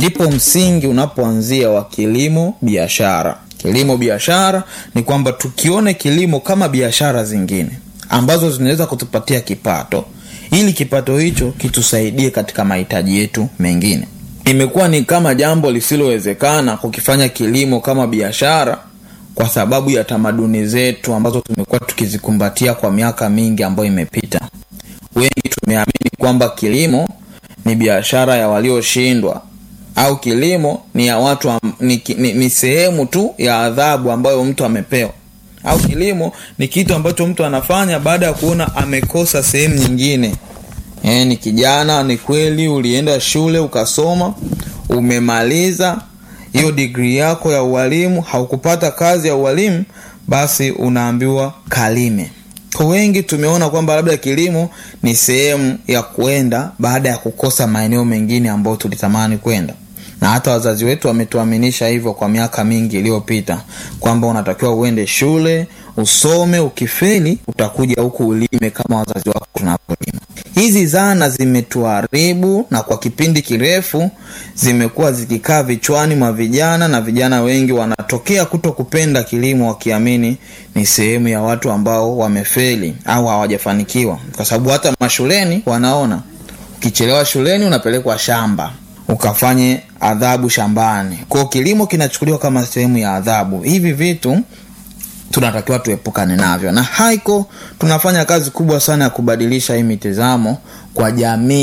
ndipo msingi unapoanzia wa kilimo biashara kilimo biashara ni kwamba tukione kilimo kama biashara zingine ambazo zinaweza kutupatia kipato ili kipato hicho kitusaidie katika mahitaji yetu mengine imekuwa ni kama jambo lisilowezekana kukifanya kilimo kama biashara kwa sababu ya tamaduni zetu ambazo tumekuwa tukizikumbatia kwa miaka mingi ambayo imepita wengi tumeamini kwamba kilimo ni biashara ya walioshindwa au kilimo ni ya watu am, ni, ni, ni sehemu tu ya adhabu ambayo mtu amepewa au kilimo ni kitu ambacho mtu anafanya baada ya kuona amekosa sehemu nyingine e, ni kijana ni kweli ulienda shule ukasoma umemaliza hiyo digrii yako ya ualimu haukupata kazi ya ualimu basi unaambiwa kalime kwa wengi tumeona kwamba labda kilimo ni sehemu ya kwenda baada ya kukosa maeneo mengine ambayo tulitamani kwenda na hata wazazi wetu wametuaminisha hivyo kwa miaka mingi iliyopita kwamba unatakiwa uende shule usome ukifeli utakuja huku ulime kama wazazi wako tunavyolima hizi zana zimetuharibu na kwa kipindi kirefu zimekuwa zikikaa vichwani mwa vijana na vijana wengi wanatokea kuto kupenda kilimo wakiamini ni sehemu ya watu ambao wamefeli au hawajafanikiwa kwa sababu hata mashuleni wanaona ukichelewa shuleni unapelekwa shamba ukafanye adhabu shambani kwao kilimo kinachukuliwa kama sehemu ya adhabu hivi vitu tunatakiwa tuepukane navyo na haiko tunafanya kazi kubwa sana ya kubadilisha hii mitizamo kwa jamii